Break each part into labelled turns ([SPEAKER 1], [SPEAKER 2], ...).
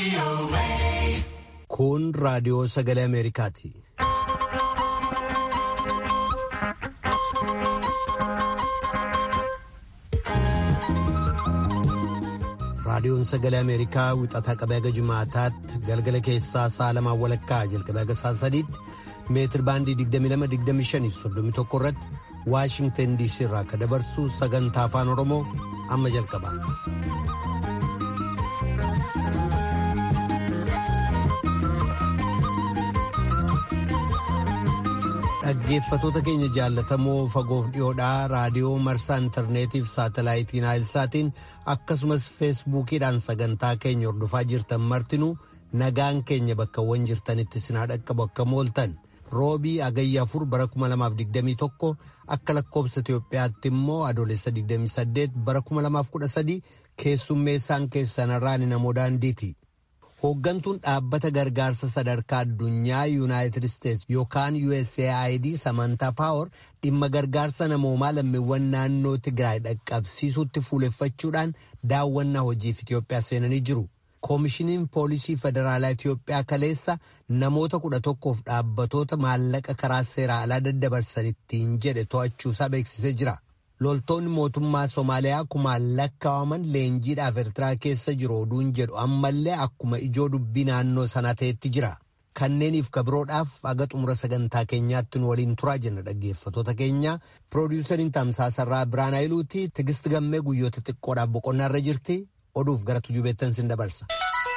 [SPEAKER 1] Kun raadiyoo sagalee Ameerikaati. Raadiyoon sagalee Ameerikaa wixataa qabee haga Jumaataatti galgala keessaa sa'a lamaan walakkaa jalqabee haga sa'a sadiitti meetir baandii 22-25-31 irratti Waashingtan DC irraa akka dabarsu sagantaa afaan Oromoo amma jalqaba. Dhaggeeffatoota keenya jaallatamoo fagoof dhiyoodhaa raadiyoo marsaa intarneetiif saatalaayitiin naayilsaatiin akkasumas feesbuukiidhaan sagantaa keenya hordofaa jirtan martinuu nagaan keenya bakkawwan jirtanitti sinaa dhaqqabu akka mooltan roobii agayya afur bara 2021 akka lakkoobsa Itoophiyaatti immoo adoolessa 28 bara 2013 keessummeessaan keessanarraan namoo daandiiti. Hooggantuun dhaabbata gargaarsa sadarkaa addunyaa Yuunaayitid Isteets yookaan USAID Samantaa Paawar dhimma gargaarsa namoomaa lammiiwwan naannoo Tigraay dhaqqabsiisuutti fuuleffachuudhaan daawwannaa hojiif Itoophiyaa seenanii jiru. Koomishiniin Poolisii Federaalaa Itoophiyaa kaleessa namoota kudha tokkoof dhaabbatoota maallaqa karaa seeraa alaa daddabarsaniittiin jedhe to'achuusaa beeksisee jira. Loltoonni mootummaa Somaaliyaa kumaan lakkaawaman leenjiidhaaf Eertiraa keessa jiru oduun jedhu ammallee akkuma ijoo dubbii naannoo sanaa ta'etti jira. Kanneeniif kabiroodhaaf aga xumura sagantaa keenyaatti nu waliin turaa jenna dhaggeeffatoota keenya. Piroodiwusariin Tamsaasarraa Biraan Hayiluuti Tigist Gammee guyyoota xiqqoodhaaf boqonnaarra jirti. Oduuf gara tujubeettan sin dabarsa.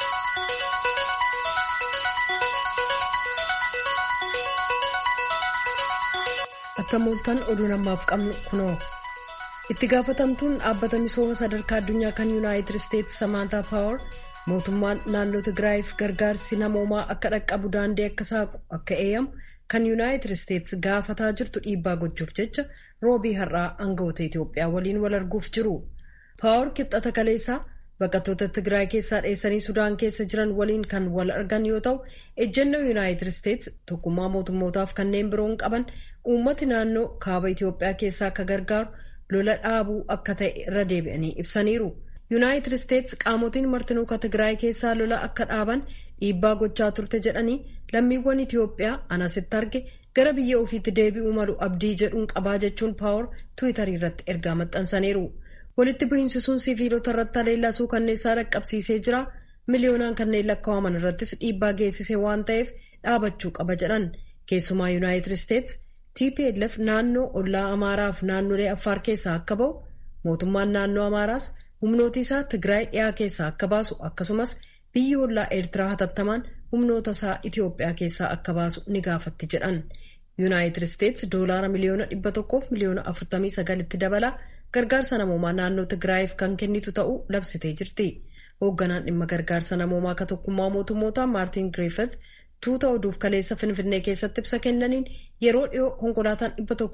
[SPEAKER 2] Akka mooltan oduun ammaaf qabnu kunoo. itti gaafatamtuun dhaabbata misooma sadarkaa addunyaa kan yuunaayitid isteetsi samaantaa paawar mootummaan naannoo tigraayiif gargaarsi namoomaa akka dhaqqabu daandii akka saaqu akka eeyyamu kan yuunaayitid isteetsi gaafataa jirtu dhiibbaa gochuuf jecha roobii har'aa aangawoota itiyoophiyaa waliin wal arguuf jiru paawar kibxata kaleessaa baqattoota tigraay keessaa dheessanii sudaan keessa jiran waliin kan wal argan yoo ta'u ejjennoo yuunaayitid isteetsi tokkummaa mootummootaaf kanneen biroon qaban uummati naannoo kaaba itiyoophiyaa keessaa akka gargaaru. lola dhaabuu akka ta'e irra deebi'anii ibsaniiru yuunaayitid isteetsi qaamotiin martinuu ka tigraay keessaa lola akka dhaaban dhiibbaa gochaa turte jedhanii lammiiwwan itiyoophiyaa anasitti arge gara biyya ofiitti deebi'uu malu abdii jedhuun qabaa jechuun paawar tiwiitarii irratti ergaa maxxansaniiru walitti bu'iinsisuun siviilota irratti haleellasuu kanneessaa dhaqqabsiisee jira miliyoonaan kanneen lakkaa'aman irrattis dhiibbaa geessisee waan ta'eef dhaabachuu qaba jedhan keessumaa yuunaayitid isteetsi. TPLF naannoo ollaa Amaaraaf naannolee Affaar keessaa akka ba'u mootummaan naannoo Amaaraas humnoota isaa Tigraay dhiyaa keessaa akka baasu akkasumas biyyi ollaa Eertiraa hatattamaan humnoota isaa Itiyoophiyaa keessaa akka baasu ni gaafatti jedhan. Yuunaayitid Isteetsi doolaara miliyoona dhibba tokkoof miliyoona afurtamii sagalitti dabala gargaarsa namoomaa naannoo Tigraayiif kan kennitu ta'uu labsitee jirti. Hoogganaan dhimma gargaarsa namoomaa ka tokkummaa mootummootaa Maartin Griffith tuuta oduuf kaleessa finfinnee keessatti ibsa kennaniin yeroo dhiyoo konkolaataan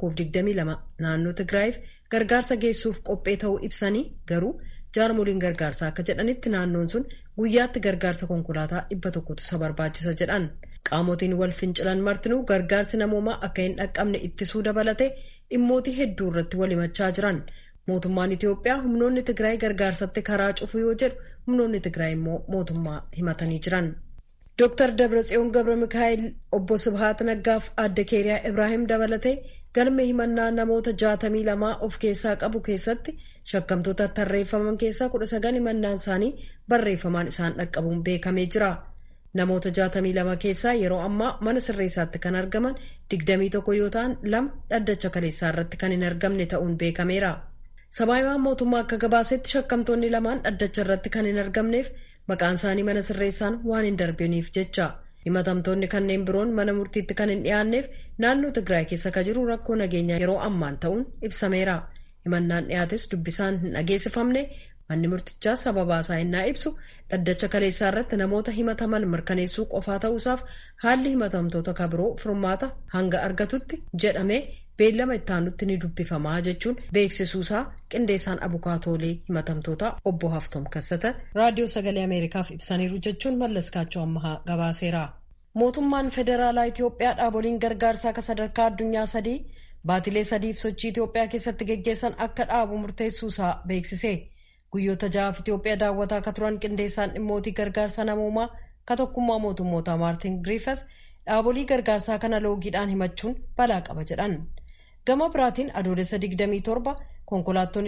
[SPEAKER 2] 122 naannoo tigraayiif gargaarsa geessuuf qophee ta'uu ibsanii garuu jaarmoliin gargaarsaa akka jedhanitti naannoon sun guyyaatti gargaarsa konkolaataa 100tu isa barbaachisa jedhan qaamotiin wal fincilan martinuu gargaarsi namoomaa akka hin dhaqqabne ittisuu dabalate dhimmootii hedduu irratti wal himachaa jiran mootummaan itiyoophiyaa humnoonni tigraay gargaarsatti karaa cufu yoo jedhu humnoonni tigraay immoo mootummaa himatanii jiran. Dr. Dabratsiyoon Gabra Mikaa'el obbo Subhaat Naggaaf adda Keeriyaa Ibraahim dabalatee galma himannaa namoota jaatamii lamaa of keessaa qabu keessatti shakkamtoota tarreeffaman keessaa kudha sagal himannaan isaanii barreeffamaan isaan dhaqqabuun beekamee jira. Namoota jaatamii lama keessaa yeroo ammaa mana sirreessaatti kan argaman digdamii tokko yoo ta'an lama dhaddacha kaleessaa irratti kan hin argamne ta'uun beekameera. Sabaahimaan mootummaa akka gabaasetti shakkamtoonni lamaan dhaddacha irratti kan hin argamneef maqaan isaanii mana sirreessaan waan hin darbiniif jecha himatamtoonni kanneen biroon mana murtiitti kan hin dhiyaanneef naannoo tigraay keessa ka jiru rakkoo nageenyaa yeroo ammaan ta'uun ibsameera himannaan dhiyaates dubbisaan hin dhageessifamne manni murtichaa sababaa isaa innaa ibsu dhaddacha kaleessaa irratti namoota himataman mirkaneessuu qofaa ta'uusaaf haalli himatamtoota ka biroo furmaata hanga argatutti jedhamee beellama ittaanutti ni dubbifamaa jechuun beeksisuusaa qindeessaan abukaatoolee himatamtoota obbo Haftom Kassata raadiyoo sagalee Ameerikaaf ibsaniiru jechuun mallaskaachoo ammahaa gabaaseera. Mootummaan federaalaa Itoophiyaa dhaaboliin gargaarsaa akka sadarkaa addunyaa sadii baatilee sadiif sochii Itoophiyaa keessatti geggeessan akka dhaabu murteessuusaa beeksise. guyyoota ja'aaf Itoophiyaa daawwataa akka turan qindeessaan dhimmootii gargaarsa namoomaa ka tokkummaa mootummootaa Maartin Griffith dhaabolee gargaarsaa kana loogiidhaan himachuun balaa qaba jedhan. Gama biraatiin adoolessa 27 konkolaattonni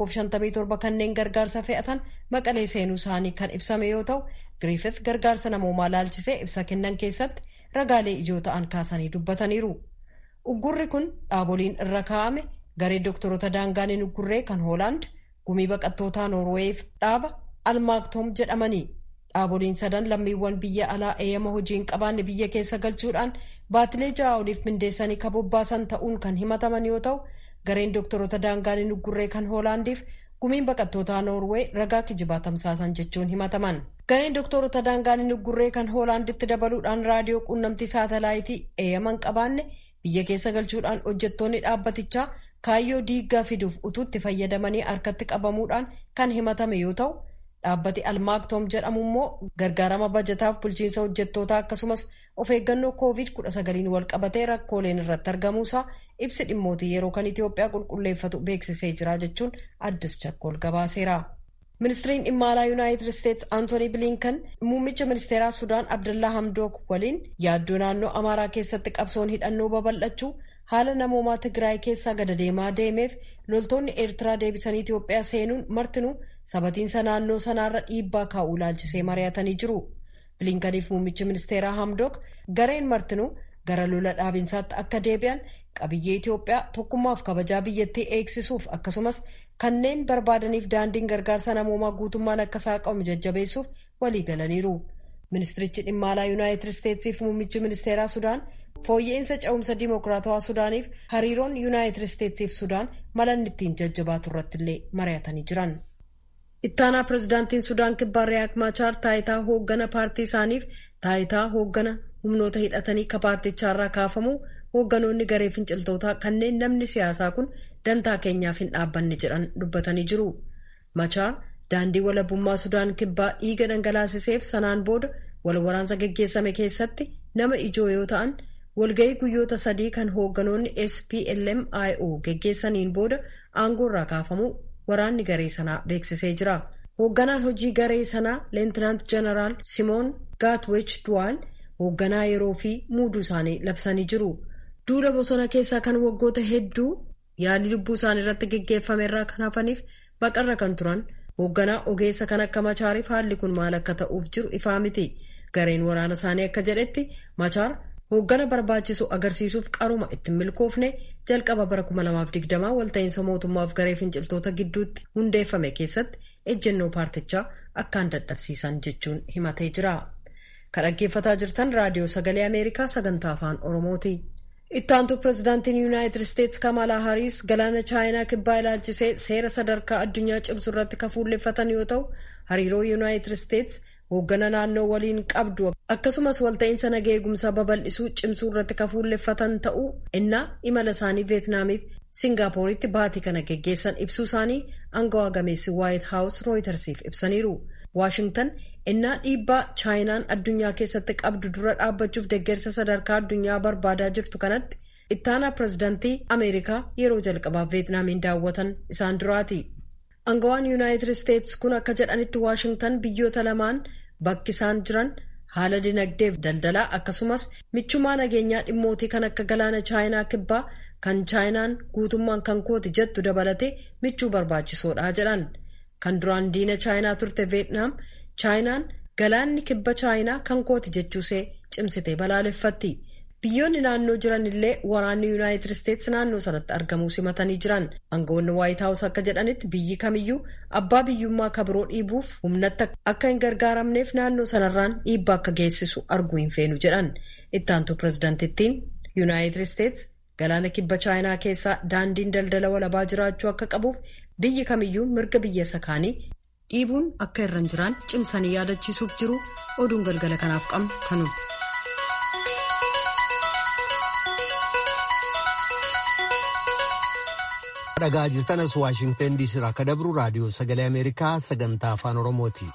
[SPEAKER 2] 157 kanneen gargaarsa fe'atan maqalee seenuu isaanii kan ibsame yoo ta'u Griffith gargaarsa namoomaa laalchisee ibsa kennan keessatti ragaalee ijoo ta'an kaasanii dubbataniiru. Uggurri kun dhaaboliin irra kaa'ame garee doktoroota daangaaniin uggurree kan Hoolaand gumii baqattootaa Noorweeyiif dhaaba almaaktoom jedhamanii dhaaboliin sadan lammiiwwan biyya alaa eeyyama hojii hin qabaanne biyya keessa galchuudhaan baatilee ja'a oliif mindeessanii kabobbaasan ta'uun kan himataman yoo ta'u gareen doktoroota daangaaniin uggurree kan Hoolaandiif gumiin baqattootaa Noorwee ragaa kijibaa tamsaasan jechuun himataman. Gareen doktoroota daangaaniin uggurree kan Hoolaanditti dabaluudhaan raadiyoo quunnamtii saatalaayitii eeyyama hin qabaanne biyya keessa galchuudhaan hojjettoonni dhaabbatichaa kaayyoo diiggaa fiduuf utuutti fayyadamanii harkatti qabamuudhaan kan himatame yoo ta'u dhaabbati almaaktoom jedhamu immoo gargaarama bajataaf bulchiinsa hojjettootaa akkasumas of eeggannoo koovid 19 wal qabatee rakkooleen irratti argamuusaa ibsi dhimmootii yeroo kan Itoophiyaa qulqulleeffatu beeksisee jira jechuun addis chakkool gabaaseera. ministiriin dhimma alaa yuunaayitid isteetsi aantoonii bilinkan muummicha ministeeraa sudaan abdallaa hamdook waliin yaaddoo naannoo amaaraa keessatti qabsoon hidhannoo babal'achuu haala namoomaa tigraay keessaa gada deemaa deemeef loltoonni eertiraa deebisanii itiyoophiyaa seenuun martinuu sabatiinsa naannoo sanaarra dhiibbaa kaa'uu ilaalchisee mari'atanii jiru bilinkaniif muummichi ministeeraa hamdook gareen martinuu gara lola dhaabinsaatti akka deebi'an qabiyyee itiyoophiyaa tokkummaaf kabajaa biyyattii eegsisuuf akkasumas kanneen barbaadaniif daandiin gargaarsa namoomaa guutummaan akka saaqamu jajjabeessuuf walii galaniiru ministirichi dhimma alaa yuunaayitid isteetsiif muummichi ministeeraa sudaan fooyya'insa ce'umsa diimokiraatawaa sudaaniif hariiroon yuunaayitid isteetsiif sudaan malanni ittiin jajjabaatu irratti illee mari'atanii jiran. ittaanaa pirezidaantiin sudaan kibbaa riyaak maachaar taayitaa hooggana paartii isaaniif taayitaa hooggana humnoota hidhatanii ka paartichaarraa kaafamu hoogganoonni garee finciltootaa kanneen namni siyaasaa kun dantaa keenyaaf hin dhaabbanne jedhan dubbatanii jiru. Machaar daandii walabummaa Sudaan kibbaa dhiiga dhangalaasiseef sanaan booda wal waraansa geggeessame keessatti nama ijoo yoo ta'an walga'ii guyyoota sadii kan hoogganoonni SPLM-IO geggeessaniin booda aangoo irraa kaafamuu waraanni garee sanaa beeksisee jira. Hoogganaan hojii garee sanaa Leentinaant Jeneraal Simoon Gaatwech Duwaal hoogganaa yeroo fi muuduu isaanii labsanii jiru. Duula bosona keessaa kan waggoota hedduu yaalii lubbuu isaanii irratti geggeeffame irraa kan hafaniif baqarra kan turan hoogganaa ogeessa kan akka machaariif haalli kun maal akka ta'uuf jiru ifaa miti gareen waraana isaanii akka jedhetti machaar hooggana barbaachisu agarsiisuuf qaruma ittiin milkoofne jalqaba bara 2020 walta'iinsa mootummaaf garee finciltoota gidduutti hundeeffame keessatti ejjennoo paartichaa akkaan dadhabsiisan jechuun himatee jira. kan dhaggeeffataa jirtan raadiyoo sagalee ameerikaa sagantaa afaan oromooti. ittaantuu pirezidaantiin yuunaayitid isteetsi kamalaa hariis galaana chaayinaa kibbaa ilaalchisee seera sadarkaa addunyaa cimsu irratti kan fuulleffatan yoo ta'u hariiroo yuunaayitid isteetsi hooggana naannoo waliin qabdu akkasumas walta'iinsa nagaa eegumsaa babal'isuu cimsuu irratti kan fuulleffatan ta'uu innaa imala isaanii veetnaamiif singaappooritti baatii kana geggeessan ibsuu isaanii aangawaa gameessi waayit haawus rooyitersiif ibsaniiru waashingtan innaa dhiibbaa chaayinaan addunyaa keessatti qabdu dura dhaabbachuuf deeggarsa sadarkaa addunyaa barbaadaa jirtu kanatti ittaanaa pirezidaantii ameerikaa yeroo jalqabaaf veetnaamiin daawwatan isaan duraati. aangawaan yuunaayitid isteetsi kun akka jedhanitti waashingtan biyyoota lamaan bakki isaan jiran haala dinagdeef daldalaa akkasumas michummaa nageenyaa dhimmootii kan akka galaana chaayinaa kibbaa kan chaayinaan guutummaan kan kooti jettu dabalatee michuu barbaachisoodha jedhan kan duraan diina chaayinaa turte veetnaam. chaayinaan galaanni kibba chaayinaa kan kooti jechuusee cimsitee balaaleffatti biyyoonni naannoo jiran illee waraanni yuunaayitid isteetsi naannoo sanatti argamuu simatanii jiran aangawoonni waayit haawus akka jedhanitti biyyi kamiyyuu abbaa biyyummaa kabiroo dhiibuuf humnatti akka hin gargaaramneef naannoo sanarraan dhiibbaa akka geessisu arguu hin feenu jedhan ittaantuu pirezidaantittiin yuunaayitid isteetsi galaana kibba chaayinaa keessaa daandiin daldala walabaa jiraachuu akka qabuuf biyyi kamiyyuu mirga biyya sakaanii dhiibuun akka irra hin jiraan cimsanii yaadachiisuuf jiru oduun galgala kanaaf qabnu kanuma.
[SPEAKER 1] dhagaa jirtanas waashingtan diisii irraa akka dabru raadiyoo sagalee ameerikaa sagantaa afaan oromooti.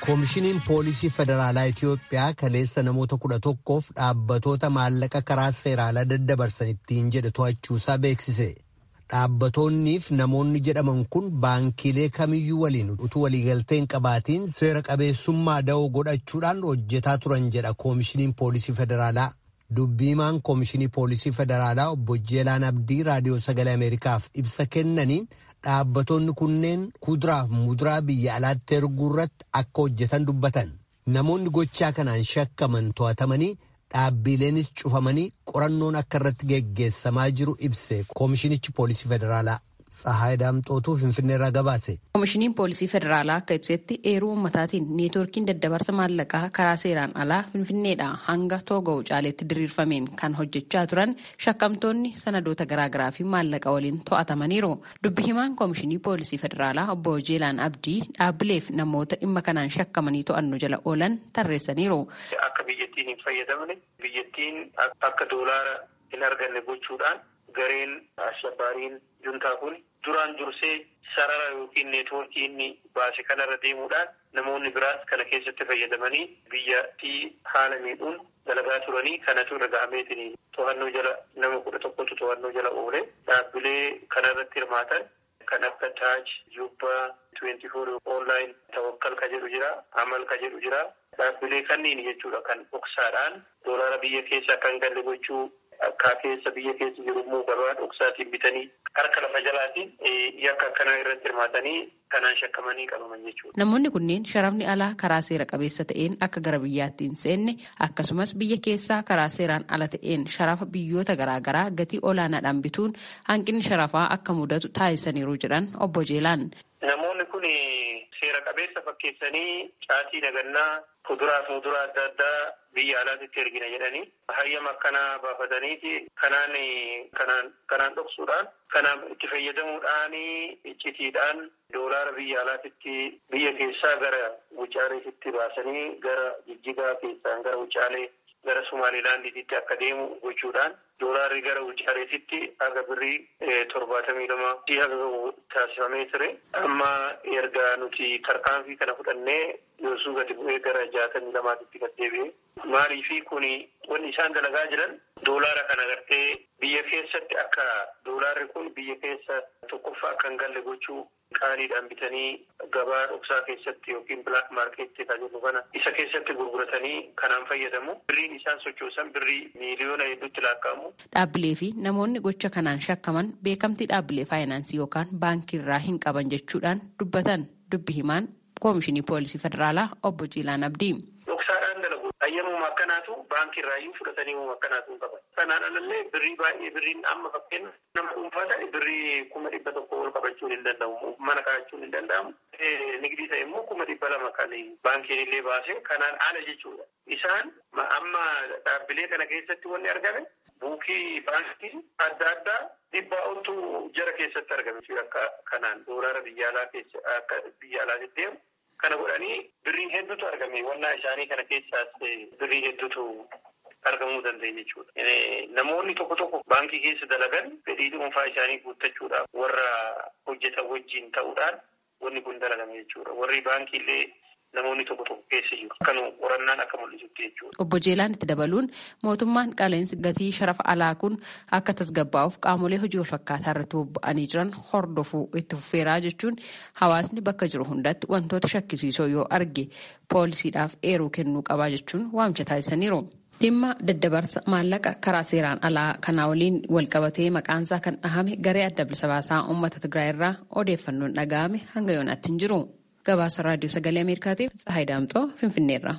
[SPEAKER 1] koomishiniin poolisii federaalaa Itiyoophiyaa kaleessa namoota kudha tokkoof dhaabbatoota maallaqa karaa seeraalaa daddabarsan ittiin jedhe to'achuusaa beeksise. Dhaabbatoonniif namoonni jedhaman kun baankiilee kamiyyuu waliin utuu waliigalteen qabaatiin seera qabeessummaa da'oo godhachuudhaan hojjetaa turan jedha koomishiniin poolisii federaalaa. Dubbiimaan koomishinii poolisii federaalaa obbo Jeelaan Abdii raadiyoo sagalee Ameerikaaf ibsa kennaniin dhaabbattoonni kunneen kuduraaf muduraa biyya alaatti erguu irratti akka hojjetan dubbatan. Namoonni gochaa kanaan shakkaman to'atamanii dhaabbiileenis cufamanii qorannoon akka irratti geggeessamaa jiru ibse koomishinichi poolisii federaalaa. Tsahaay Daamxootuu Finfinneerraa gabaase.
[SPEAKER 3] Koomishiniin poolisii federaalaa akka ibsetti eeruu uummataatiin neetwoorkiin daddabarsa maallaqaa karaa seeraan alaa Finfinneedhaa hanga Toogoo caaleetti diriirfameen kan hojjechaa turan shakkamtoonni sanadoota garaagaraa fi maallaqa waliin to'atamaniiru. Dubbi himaan koomishinii poolisii federaalaa obbo Jeelaan Abdii dhaabbileef namoota dhimma kanaan shakkamanii to'annoo jala oolan tarreessaniiru.
[SPEAKER 4] Akka biyyattiin hin fayyadamne biyyattiin akka doolaara hin arganne gochuudhaan gareen ashabbaariin juntaa kun duraan dursee sarara yookiin neetwoorkii inni baase kanarra deemuudhaan namoonni biraas kana keessatti fayyadamanii biyyattii haala miidhuun dalagaa turanii kanatu irra gahameetiin to'annoo jala nama kudha tokkotu to'annoo jala oole dhaabbilee kanarratti hirmaatan kan akka taaj jubbaa tuwenti foor onlaayin tawakkal ka jedhu jira amal ka jedhu jira dhaabbilee kanniin jechuudha kan dhoksaadhaan doolaara biyya keessa akka hin galle gochuu akka keessa biyya keessa jiru immoo gabaa dhoksaatiin bitanii harka lafa jalaatiin yakka akkanaa irratti hirmaatanii kanaan shakkamanii qabaman jechuudha.
[SPEAKER 3] Namoonni kunneen sharafni alaa karaa seera qabeessa ta'een akka gara biyyaatti hin seenne akkasumas biyya keessaa karaa seeraan ala ta'een sharafa biyyoota garaagaraa gatii olaanaadhaan bituun hanqinni sharafaa akka mudatu taasisaniiru jedhan obbo Jeelaan.
[SPEAKER 4] Namoonni kun seera qabeessa fakkeessanii caatii nagannaa kuduraa fi muduraa adda addaa biyya alaatti ergina jedhanii hayyama akkanaa baafataniiti kanaan kanaan kanaan dhoksuudhaan kanaan itti fayyadamuudhaan iccitiidhaan doolaara biyya alaatti biyya keessaa gara wucaaleetitti baasanii gara jijjigaa keessaan gara wucaalee gara Sumaalilaandiitti akka deemu gochuudhaan doolaarri gara wucaaleetitti haga birrii torbaatamii lama haga taasifamee ture. Amma erga nuti tarkaanfii kana fudhannee yoosuu gadi bu'ee gara jaatamii lamaatitti gad deebi'e. Maalii fi kuni wanni isaan dalagaa jiran doolaara kana gartee biyya keessatti akka doolaarri kun biyya keessa tokkoffaa akka hin galle gochuu qaaliidhaan bitanii gabaa dhoksaa keessatti yookiin bilaak maarkeetti kan jennu kana isa keessatti gurguratanii kanaan fayyadamu. Birriin isaan sochoosan birrii miiliyoona hedduutti lakkaa'amu.
[SPEAKER 3] Dhaabbilee fi namoonni gocha kanaan shakkaman beekamtii dhaabbilee faayinaansii yookaan baankii irraa hin qaban jechuudhaan dubbatan dubbi himaan koomishinii poolisii federaalaa obbo Jiilaan Abdii.
[SPEAKER 4] Dhoksaadhaan dalagu. Hayyamuma akkanaatu baankii irraayyuu fudhatanii akkanaatu hin qaban. Kanaan alallee birrii baay'ee birriin amma fakkeenya nama dhuunfaa ta'e birrii kuma dhibba tokko ol qabachuun hin danda'amu. Mana kaa'achuun hin danda'amu. Nigdii ta'e immoo kuma dhibba lama kan baankiin illee baase kanaan ala jechuudha. Isaan amma dhaabbilee kana keessatti wanni argame buukii baankii adda addaa dhibbaa oltu jara keessatti argame akka kanaan doolaara biyya alaa keessa akka biyya alaa deddeemu. Kana godhanii birrii hedduutu argame. Wannaa isaanii kana keessaas birrii hedduutu argamuu danda'e jechuudha. Namoonni tokko tokko baankii keessa dalagan fedhii dhuunfaa isaanii guuttachuudhaaf warra hojjetan wajjin ta'uudhaan wanni kun dalagame jechuudha. Warri baankii illee namoonni tokko tokko keessa jiru. Kan qorannaan akka mul'isutti jechuudha.
[SPEAKER 3] Obbo Jeelaan itti dabaluun mootummaan qaala'insi gatii sharafa alaa kun akka tasgabbaa'uuf qaamolee hojii walfakkaataa irratti bobba'anii jiran hordofuu itti fufeeraa jechuun hawaasni bakka jiru hundatti wantoota shakkisiisoo yoo arge poolisiidhaaf eeruu kennuu qabaa jechuun waamicha taasisaniiru. Dhimma daddabarsa maallaqa karaa seeraan alaa kanaa waliin walqabatee maqaansaa kan dhahame garee adda bilisa baasaa uummata Tigraay irraa odeeffannoon dhaga'ame hanga yoonaatti hin jiru. Gabaasa raadiyoo sagalee Ameerikaatiif Tsahaay Daamxoo Finfinneerra.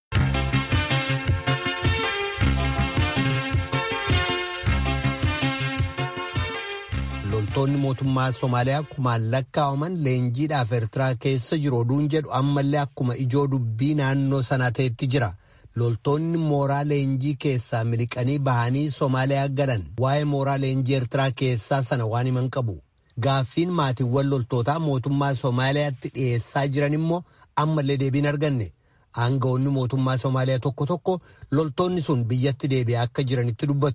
[SPEAKER 1] Loltoonni mootummaa Somaaliyaa kumaan lakkaa'aman leenjiidhaaf Eertiraa keessa jiru oduun jedhu ammallee akkuma ijoo dubbii naannoo sanaa ta'etti jira. Loltoonni mooraa leenjii keessaa miliqanii bahanii Somaaliyaa galan waa'ee mooraa leenjii Eertiraa keessaa sana waan himan qabu. Gaaffiin maatiiwwan loltootaa mootummaa Somaaliyaatti dhiyeessaa jiran immoo ammallee deebiin arganne. Aangawoonni mootummaa Somaaliyaa tokko tokko loltoonni sun biyyatti deebi'aa akka jiranitti dubbatu.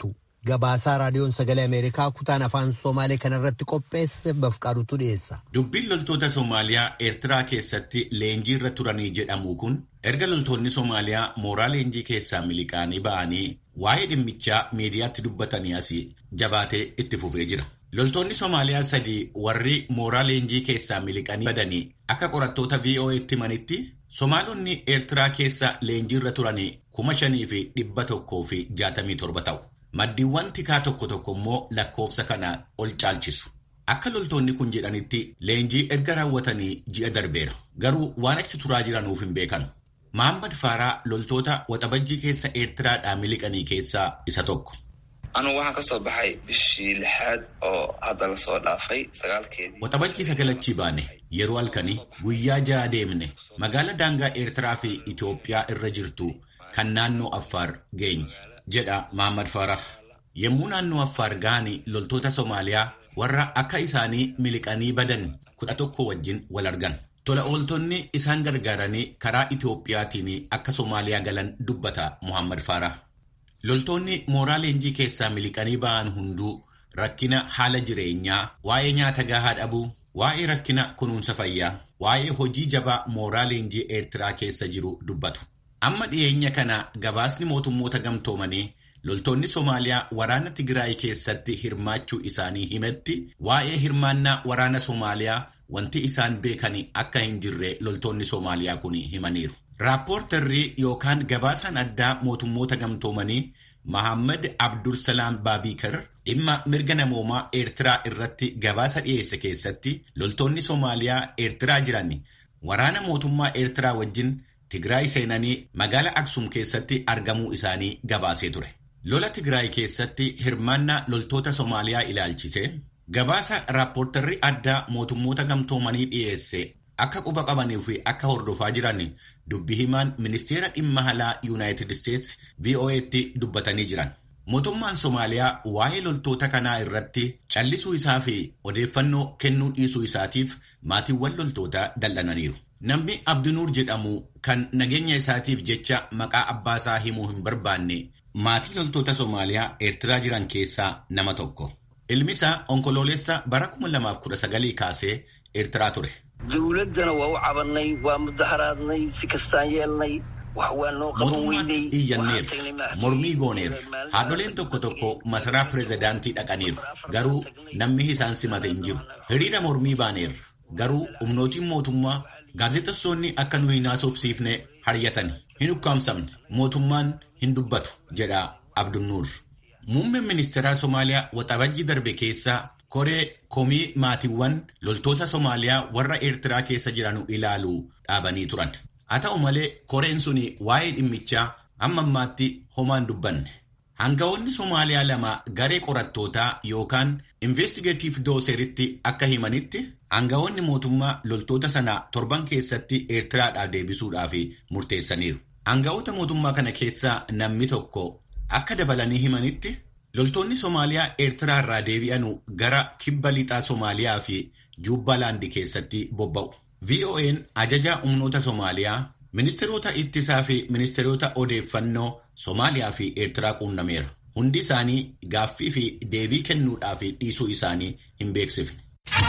[SPEAKER 1] Gabaasaa raadiyoon sagalee Ameerikaa kutaan afaan Somaalee kanarratti qopheesse bafqaadutu dhiyeessa.
[SPEAKER 5] Dubbiin loltoota Somaaliyaa Eertiraa keessatti leenjii irra turanii jedhamu kun erga loltoonni Somaaliyaa mooraa leenjii keessaa miliqaanii ba'anii waa'ee dhimmichaa miidiyaatti dubbatanii asii jabaatee itti fufee jira. Loltoonni Somaaliyaa sadii warri mooraa leenjii keessaa miliqanii badanii akka qorattoota VOA'tti himanitti Somaalonni Eertiraa keessa leenjii irra turanii kuma shanii fi dhibba tokkoo fi jaatamii torba ta'u. Maddiiwwan tikaa tokko tokko immoo lakkoofsa kana ol caalchisu. Akka loltoonni kun jedhanitti leenjii erga raawwatanii ji'a darbeera. Garuu waan achi turaa jiranuuf hin beekan. Mahammad Faaraa loltoota waxabajjii keessa Eertiraadhaa miliqanii keessaa isa tokko.
[SPEAKER 6] Anu waxaan kasoo baxay bishii lixaad oo hadda lasoo dhaafay sagaalkeedii.
[SPEAKER 5] Waxabajjii sagalachii baane yeroo halkanii guyyaa ja'a deemne magaala daangaa Eertiraa fi Itoophiyaa irra jirtu kan naannoo Affaar geenye. jedha Mahammad Farah. Yommuu naannoo Affaar ga'anii loltoota Somaaliyaa warra akka isaanii miliqanii badan kudha tokko wajjin wal argan. Tola ooltonni isaan gargaaranii karaa Itoophiyaatiin akka Somaaliyaa galan dubbata Muhammad Farah. Loltoonni mooraa leenjii keessaa miliqanii ba'an hunduu rakkina haala jireenyaa, waa'ee nyaata gahaa dhabuu, waa'ee rakkina kunuunsa fayyaa, waa'ee hojii jabaa mooraa leenjii Eertiraa keessa jiru dubbatu. Amma dhiyeenya kana gabaasni mootummoota gamtoomanii loltoonni Somaaliyaa waraana Tigraay keessatti hirmaachuu isaanii himetti waa'ee hirmaannaa waraana Somaaliyaa wanti isaan beekanii akka hin jirre loltoonni Somaaliyaa kun himaniiru. Raappoortarrii yookaan gabaasaan addaa mootummoota gamtoomanii Mahammad Abdul Salaam Baabikar dhimma mirga namoomaa Eertiraa irratti gabaasa dhiyeesse keessatti loltoonni Somaaliyaa Eertiraa jiran waraana mootummaa Eertiraa wajjin Tigraay seenanii magaala Aksum keessatti argamuu isaanii gabaasee ture. Lola Tigraay keessatti hirmaannaa loltoota Somaaliyaa ilaalchise gabaasa raappoortarri addaa mootummoota gamtoomanii dhiyeesse akka quba qabanii fi akka hordofaa jiran dubbi himaan ministeera dhimma alaa Yuunaayitid Isteets VOA'tti dubbatanii jiran. Mootummaan Somaaliyaa waa'ee loltoota kanaa irratti callisuu isaa fi odeeffannoo kennuu dhiisuu isaatiif maatiiwwan loltootaa dallananiiru. Namni Abdinuur jedhamu kan nageenya isaatiif jecha maqaa abbaasaa himuu hin barbaanne maatii loltoota Somaaliyaa Eertiraa jiran keessaa nama tokko. Ilmi isaa onkoloolessa bara 2019 kaasee Eertiraa ture.
[SPEAKER 7] Dawladdana waa u cabannay, waa mudaharaadnay, si kastaan yeelnay.
[SPEAKER 5] Mootummaatti iyyanneerra mormii gooneerra haadholeen tokko tokko masaraa pireezidaantii dhaqaniiru garuu namni isaan simate hin jiru. Hiriira mormii baaneerra garuu humnootiin mootummaa gaazexessoonni akka nu hin haasofsiifne haryatan hin ukkaamsamne mootummaan hin dubbatu jedha Abdunnuur. Muummeen ministeeraa Somaaliyaa waxabajjii darbe keessaa koree komii maatiiwwan loltoota Somaaliyaa warra Eertiraa keessa jiran ilaalu dhaabanii turan. Haa ta'u malee koreen sun waa'ee dhimmichaa amma ammaatti homaan dubbanne. Hangawoonni Somaaliyaa lama garee qorattootaa yookaan investigeetiif dooseritti akka himanitti hangawoonni mootummaa loltoota sana torban keessatti Eertiraadhaaf deebisuudhaaf murteessaniiru. Hangawoota mootummaa kana keessaa namni tokko akka dabalanii himanitti loltoonni Somaaliyaa Eertiraa irraa deebi'anu gara kibba lixaa Somaaliyaa fi Juubbalaandi keessatti bobba'u. VOA'n ajaja humnoota Somaaliyaa, ministeerota ittisaa fi ministeerota odeeffannoo Somaaliyaa fi Eertiraa quunnameera. Hundi isaanii gaaffii fi deebii kennuudhaaf dhiisuu isaanii hin beeksifne.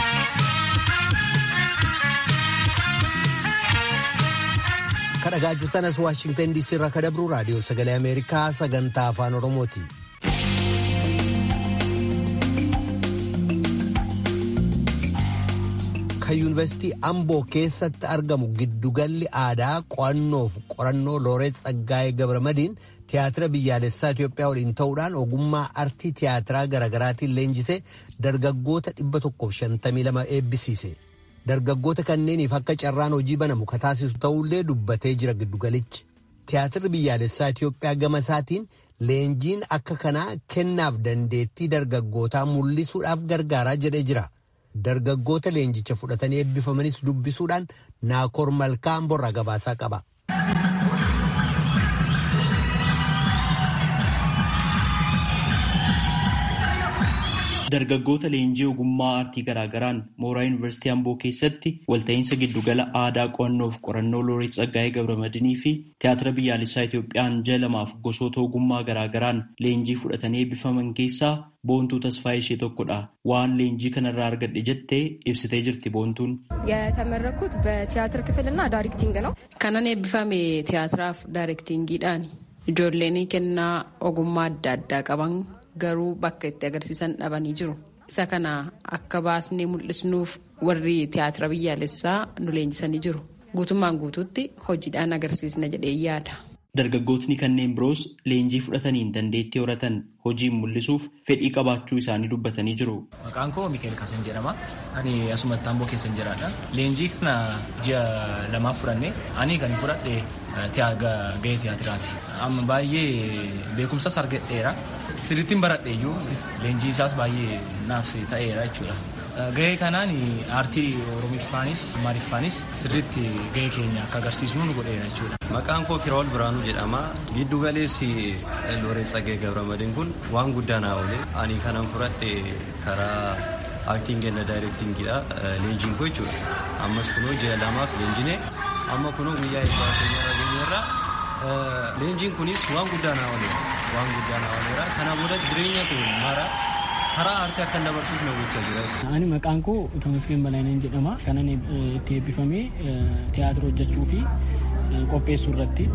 [SPEAKER 1] Kadhagaa jirtan as Waashingtan DC irraa ka dabru raadiyoo sagalee Ameerikaa sagantaa afaan Oromooti. kan yuunivarsiitii Amboo keessatti argamu giddugalli aadaa qo'annoof qorannoo Looreet Tsaggaayee Gabramadiin tiyaatira biyyaalessaa Itoophiyaa waliin ta'uudhaan ogummaa artii tiyaatiraa garaagaraatiin leenjisee dargaggoota 152 eebbisiise. Dargaggoota kanneeniif akka carraan hojii banamu ka taasisu ta'ullee dubbatee jira giddugalichi. Tiyaatirri biyyaalessaa Itoophiyaa gama isaatiin leenjiin akka kanaa kennaaf dandeettii dargaggootaa mul'isuudhaaf gargaaraa jedhee jira. dargaggoota leenjicha fudhatanii eebbifamanis dubbisuudhaan naakoor malkaa borraa gabaasaa qaba.
[SPEAKER 8] Dargaggoota leenjii ogummaa aartii garaagaraan mooraa yuunivarsiitii Amboo keessatti walta'iinsa giddugala aadaa qo'annoo fi qorannoo Looreet Tsaggaayee Gabramadinii fi tiyaatira biyyaalessaa Itoophiyaan ji'a lamaaf gosoota ogummaa garaagaraan leenjii fudhatanii eebbifaman keessaa boontuu tasfaayee ishee tokkodha. Waan leenjii kanarraa argadhe jettee ibsitee jirti boontuun.
[SPEAKER 9] የተመረኩት በቲያትር ክፍልና ዳይሬክቲንግ ነው።
[SPEAKER 3] Kanan eebbifame tiyaatiraaf daayirektiingiidhaan ijoolleen kennaa ogummaa adda addaa qaban garuu bakka itti agarsiisan dhabanii jiru. Isa kana akka baasnee mul'isnuuf warri tiyaatira biyyaalessaa nu leenjisanii jiru. Guutummaan guutuutti hojiidhaan agarsiisna jedhee yaada.
[SPEAKER 8] Dargaggootni kanneen biroos leenjii fudhataniin dandeettii horatan hojiin mul'isuuf fedhii qabaachuu isaanii dubbatanii jiru.
[SPEAKER 10] Maqaan koo Mikeel Kasan jedhama. Ani asumatti Amboo keessa jiraadha. Leenjii kana ji'a lamaaf fudhanne ani kan fudhadhe gahee tiyaatiraati. Amma baay'ee beekumsas argadheera. Sirrittiin baradhe iyyuu leenjii isaas baay'ee naaf ta'eera jechuudha. Gahee kanaan aartii Oromiffaanis Amaariffaanis sirriitti gahee keenya akka agarsiisnu nu godheera jechuudha.
[SPEAKER 11] Maqaan koo Firaa'ol Biraanuu jedhama. Giddu galeessi Looreet Tsaggaayee Gabramadin kun waan guddaa naa oole. Ani kanan fudhadhe karaa aaktiingii na daayirektiingiidha. Leenjiin koo jechuudha. Ammas kunoo ji'a lamaaf leenjine amma kunoo guyyaa eebbaa keenya geenyerra. Leenjiin kunis waan guddaa naa oole. Waan guddaa naa ooleera. Kana boodas jireenya koo mara karaa aartii akka dabarsuuf na gochaa jira.
[SPEAKER 12] Ani maqaan koo Tamasgeen Balaayineen jedhama. Kanan itti eebbifamee tiyaatira hojjechuu fi qopheessuu irratti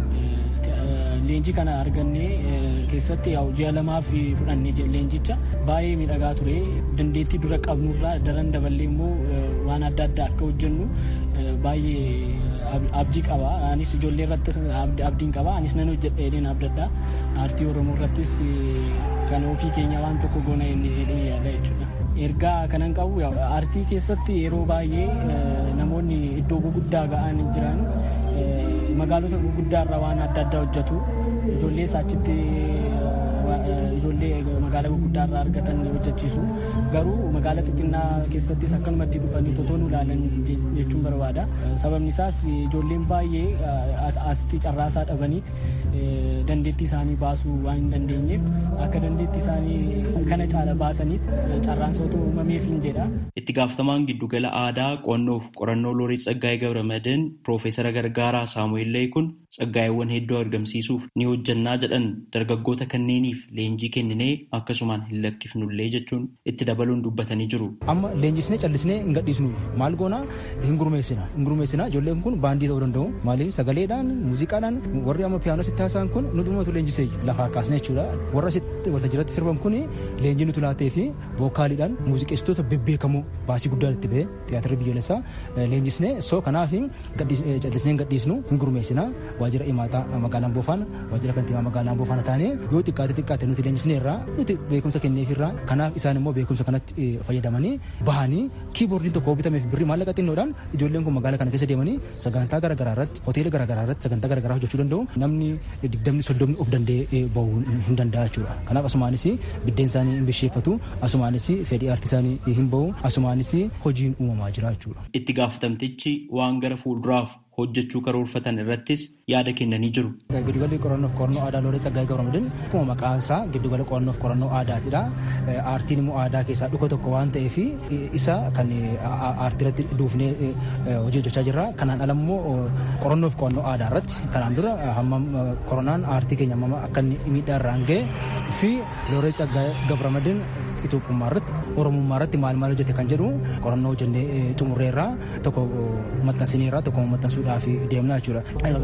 [SPEAKER 12] leenjii kana argannee keessatti ji'a lamaaf fudhannee leenjicha baay'ee miidhagaa ture dandeettii dura qabnurraa daran daballee immoo waan adda addaa akka hojjennu baay'ee abdii qaba anis ijoollee irratti abdiin qaba anis nan hojjedha jedheen abdadha aartii oromoo irrattis kan ofii keenya waan tokko goona jedhee yaada jechuudha. ergaa kanan qabu aartii keessatti yeroo baay'ee namoonni iddoo guguddaa ga'an jiran magaalota guguddaarra waan adda addaa hojjetu ijoollee achitti ijoollee magaalaa guguddaarraa argatan hojjechiisu garuu magaalaa xixinnaa keessattis akkanumatti dhufanii totoo nu ilaalan jechuun barbaada sababni isaas ijoolleen baay'ee asitti carraasaa dhabaniit dandeettii isaanii baasuu waan hin dandeenyeef akka dandeettii isaanii kana caala baasaniit carraan sootoo uumameef hin jedha.
[SPEAKER 8] Itti gaafatamaan giddugala aadaa qo'annoof qorannoo Looreet Tsaggaayee Gabramadin Piroofeesara Gargaaraa Saamu'eel Leekun Tsaggaayeewwan hedduu argamsiisuuf ni hojjannaa jedhan dargaggoota kanneeniif leenjii kenninee akkasumaan hin lakkifnullee jechuun itti dabaluun dubbatanii jiru.
[SPEAKER 13] Amma leenjisnee callisnee hin gadhiisnu maal goona hin gurmeessina hin gurmeessina ijoolleen kun baandii ta'uu danda'u maaliif sagaleedhaan muuziqaadhaan warri amma piyaanoo sitti haasa'an kun nu dhumatu leenjisee lafaa kaasne jechuudha warra sitti walta jiratti sirban kun leenjii nuti laatee fi vookaaliidhaan muuziqeessitoota bebbeekamoo baasii guddaa itti ba'e tiyaatira biyyoolessaa leenjisnee soo kanaaf callisnee hin gadhiisnu hin gurmeessina waajjira imaataa magaalaan boofaan waajjira kantiibaa magaalaan boofaan taanee yoo xiqqaate xiqqaate nuti leenjisnee irraa nuti beekumsa kenneef irraa kanaaf isaan immoo beekumsa kanatti fayyadamanii bahanii kiiboordiin tokko bitameef birrii maallaqa xinnoodhaan ijoolleen kun magaalaa kana keessa deemanii sagantaa garaagaraa irratti hoteela garaagaraa irratti sagantaa garaagaraa hojjechuu danda'u namni digdamni soddomni of danda'ee bahuu hin danda'a jechuudha kanaaf asumaanis biddeen isaanii hin bisheeffatu asumaanis fedhii aartii isaanii hin bahu asumaanis hojiin uumamaa jira jechuudha.
[SPEAKER 8] Itti gaafatamtichi waan gara fuulduraaf hojjechuu karoorfatan irrattis yaada kennanii jiru.
[SPEAKER 13] Giddugalli qorannoof qorannoo aadaa Looreet Tsaggaayee Gabramadin akkuma maqaan isaa giddugala qorannoof qorannoo aadaatidha. Aartiin immoo aadaa keessaa dhuka tokko waan ta'eef isa kan aartii irratti duufnee hojii hojjechaa jirra. Kanaan ala immoo qorannoof qorannoo aadaa irratti kanaan dura hammam koronaan aartii keenya hammam akka inni miidhaa irraan ga'e fi Looreet Tsaggaayee Gabramadin Itoophiyaa irratti Oromummaa irratti maal maal hojjete kan jedhu qorannoo hojjennee xumurreerraa tokko maxxansineerraa tokko maxxansuudhaaf deemnaa jechuudha.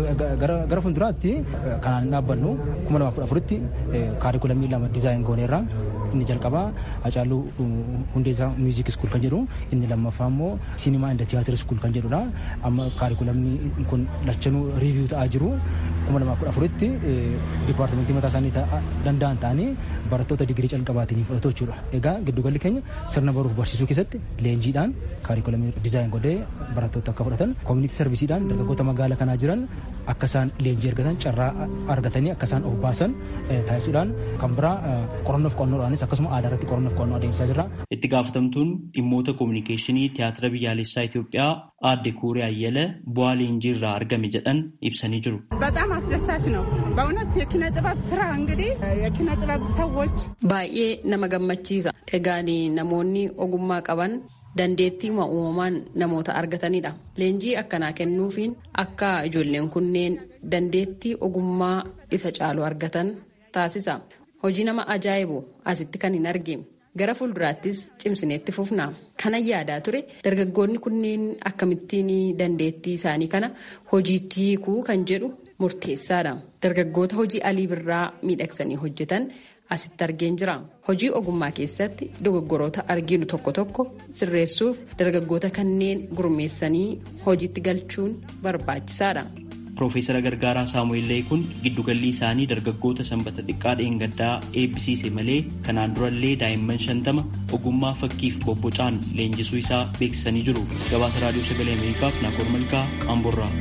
[SPEAKER 13] Gara fuulduraatti kanaan hin dhaabbannu kuma lamaaf kudha afuritti kaarikulamii lama dizaayin gooneerraa inni jalqabaa Hacaaluu Hundeessaa Miuziik Iskuul kan jedhu inni lammaffaa immoo Sinimaa Inda Tiyaatir Iskuul kan jedhudha. Amma kaarikulamni kun lachanuu riiviyuu ta'aa jiru. kuma lamaaf kudha afuritti dipaartimentii mataa isaanii danda'an ta'anii barattoota digirii calqabaatiin fudhatu jechuudha. Egaa giddugalli keenya sirna baruuf barsiisuu keessatti leenjiidhaan kaarikulamii dizaayin godhee barattoota akka fudhatan koominiti sarvisiidhaan dargaggoota magaalaa kanaa jiran akka isaan leenjii argatan carraa argatanii akka isaan of baasan taasisuudhaan kan biraa qorannoof qorannoodhaanis saayinsii akkasuma aadaa irratti qorannoof qorannoo adeemsisaa jirra.
[SPEAKER 8] Itti gaafatamtuun dhimmoota koominikeeshinii tiyaatira biyyaalessaa Itoophiyaa aadde Kuuree Ayyala bu'aa leenjii irraa argame jedhan ibsanii jiru.
[SPEAKER 14] በጣም አስደሳች ነው በእውነት የኪነ ጥበብ ስራ እንግዲህ የኪነ ጥበብ ሰዎች
[SPEAKER 3] baay'ee nama gammachiisa egaan namoonni ogummaa qaban dandeettii uumamaan namoota argatanidha leenjii akkanaa kennuufiin akka ijoolleen kunneen dandeettii ogummaa isa caalu argatan taasisa hojii nama ajaa'ibu asitti kan hin argine gara fuulduraattis cimsineetti fufna kanan yaadaa ture dargaggoonni kunneen akkamittiin dandeettii isaanii kana hojiitti hiikuu kan jedhu murteessaadha dargaggoota hojii alii birraa miidhagsanii hojjetan asitti argeen jira hojii ogummaa keessatti dogoggoroota arginu tokko tokko sirreessuuf dargaggoota kanneen gurmeessanii hojiitti galchuun barbaachisaadha.
[SPEAKER 8] Piroofeesara Gargaaraa Saamu'eel Leekun giddugalli isaanii dargaggoota sanbata xiqqaa dheengaddaa eebbisiise malee kanaan durallee daa'imman shantama ogummaa fakkiif bobbocaan leenjisuu isaa beeksisanii jiru. Gabaasa Raadiyoo Sagalee Ameerikaaf Naakoor Malkaa Amborraa.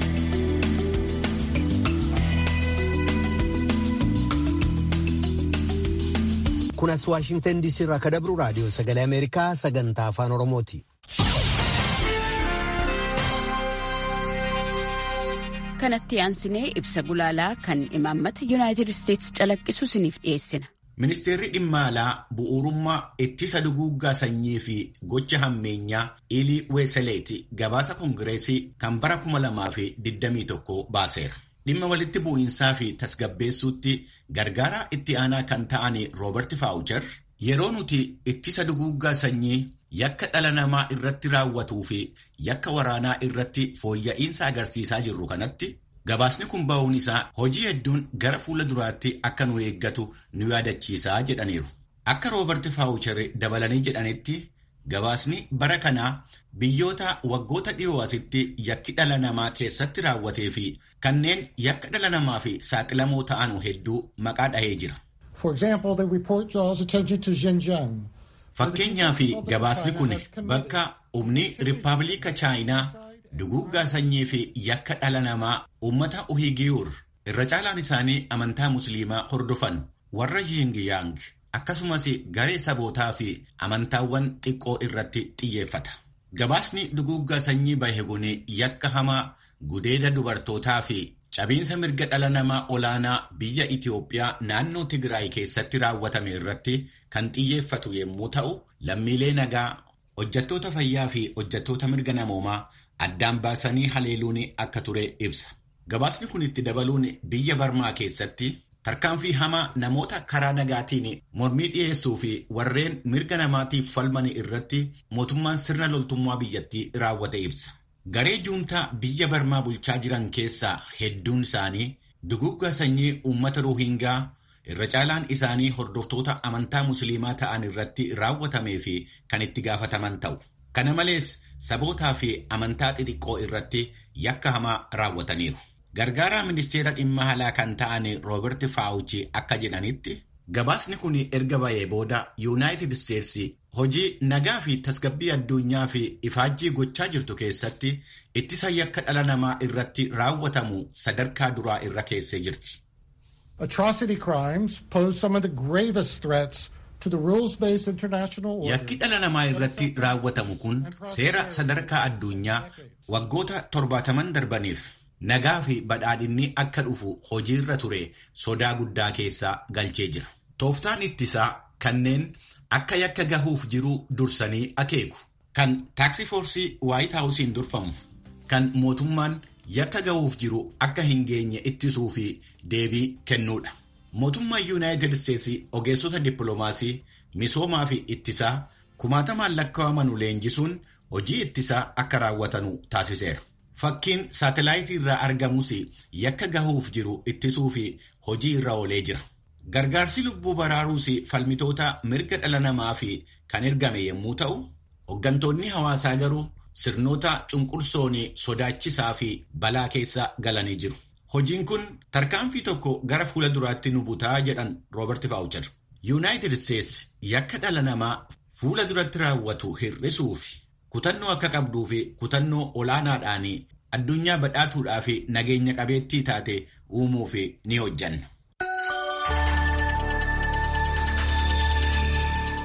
[SPEAKER 1] kunas waashingtan diisii irraa kan dabru raadiyoo sagalee ameerikaa sagantaa afaan oromooti.
[SPEAKER 15] kanatti aansinee ibsa gulaalaa kan imaammata yuunaayitid isteetsi calaqqisu isiniif dhiyeessina.
[SPEAKER 5] Ministeerri dhimma alaa bu'uurummaa ittisa duguuggaa sanyii fi gocha hammeenyaa Ilii Weeseleeti gabaasa koongireesii kan bara 2021 baaseera. Dhimma walitti bu'iinsaa fi tasgabbeessuutti gargaaraa itti aanaa kan ta'an Roobert Faawuchar yeroo nuti ittisa duguuggaa sanyii yakka dhala namaa irratti raawwatuu fi yakka waraanaa irratti fooyya'insa agarsiisaa jirru kanatti gabaasni kun ba'uun isaa hojii hedduun gara fuula duraatti akka nu eeggatu nu yaadachiisaa jedhaniiru. Akka Roobert Faawuchar dabalanii jedhanitti gabaasni bara kanaa biyyoota waggoota dhiyoo asitti yakki dhala namaa keessatti raawwatee fi kanneen yakka dhala namaa fi saaxilamoo ta'an hedduu maqaa dhahee jira. Fakkeenyaa fi gabaasni kun bakka humni Rippaabilika Chaayinaa duguuggaa sanyii fi yakka dhala namaa uummata Uhigiyuur irra caalaan isaanii amantaa musliimaa hordofan warra Yingiyaang akkasumas garee sabootaa fi amantaawwan xiqqoo irratti xiyyeeffata. Gabaasni duguuggaa sanyii bahe kun yakka hamaa gudeeda dubartootaa fi cabiinsa mirga dhala namaa olaanaa biyya Itiyoophiyaa naannoo Tigraay keessatti raawwatame irratti kan xiyyeeffatu yommuu ta'u, lammiilee nagaa, hojjettoota fayyaa fi hojjettoota mirga namoomaa addaan baasanii haleeluun akka ture ibsa. Gabaasni kun itti dabaluun biyya Barmaa keessatti tarkaanfii hamaa namoota karaa nagaatiin mormii dhiyeessuu fi warreen mirga namaatiif falman irratti mootummaan sirna loltummaa biyyattii raawwate ibsa. Garee juuntaa biyya Barmaa bulchaa jiran keessaa hedduun isaanii duguuggaa sanyii uummata Ruuhingaa irra caalaan isaanii hordoftoota amantaa musliimaa ta'an irratti raawwatamee fi kan itti gaafataman ta'u. Kana malees sabootaa fi amantaa xixiqqoo irratti yakka hamaa raawwataniiru. Gargaaraa ministeera dhimma alaa kan ta'an Roobert Faawuchi akka jedhanitti gabaasni kun erga ba'ee booda Yuunaayitid Isteetsi hojii nagaa fi tasgabbii addunyaa fi ifaajjii gochaa jirtu keessatti ittisa yakka dhala namaa irratti raawwatamu sadarkaa duraa irra keessee jirti.
[SPEAKER 16] Atrocity crimes pose some of the gravest threats to the rules-based international order.
[SPEAKER 5] Yakki dhala namaa irratti raawwatamu kun seera sadarkaa addunyaa waggoota torbaataman darbaniif nagaa fi badhaadhinni akka dhufu hojiirra ture sodaa guddaa keessa galchee jira. Tooftaan ittisaa kanneen akka yakka gahuuf jiru dursanii akeeku. Kan taaksifoorsii waayit haawusiin durfamu. Kan mootummaan yakka gahuuf jiru akka hin geenye ittisuu fi deebii kennuudha. Mootummaan Yuunaayitid Isteetsi ogeessota dippiloomaasii misoomaa fi ittisaa kumaatamaan lakkaa'aman leenjisuun hojii ittisaa akka raawwatanu taasiseera. Fakkiin saatelaayitii irraa argamus yakka gahuuf jiru ittisuu fi hojii irra oolee jira. Gargaarsi lubbuu baraaruus falmitoota mirga dhala namaa fi kan ergame yommuu ta'u, hooggantoonni hawaasaa garuu sirnoota cunqursoon sodaachisaa fi balaa keessa galanii jiru. Hojiin kun tarkaanfii tokko gara fuula duraatti nu butaa jedhan Roobert Faawuchar. Yuunaayitid Isteetsi yakka dhala namaa fuula duratti raawwatu hir'isuu fi kutannoo akka qabduu fi kutannoo olaanaadhaan addunyaa badhaatuudhaa fi nageenya qabeettii taate uumuuf ni hojjanna.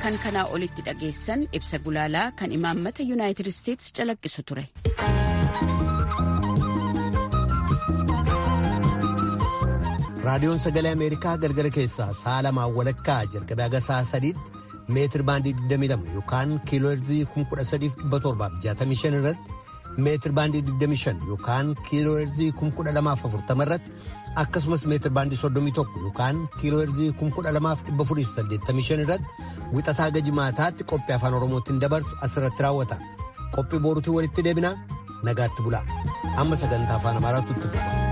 [SPEAKER 15] kan kanaa olitti dhageessan ibsa gulaalaa kan imaammata yuunaayitid isteetsi calaqqisu ture.
[SPEAKER 1] raadiyoon sagalee ameerikaa galgala keessaa sa'a lamaan walakkaa jalqabee haga sa'a sadiitti meetir baandii 22 yookaan kiilooherzii 13765 irratti meetir baandii 25 yookaan kiilooherzii 12040 irratti akkasumas meetir baandii 31 yookaan kiilooherzii 12485 irratti wixataa gajimaataatti qophii afaan oromootiin dabarsu asirratti raawwata qophii boorutii walitti deebinaa nagaatti bulaa amma sagantaa afaan amaaraatu itti fufa.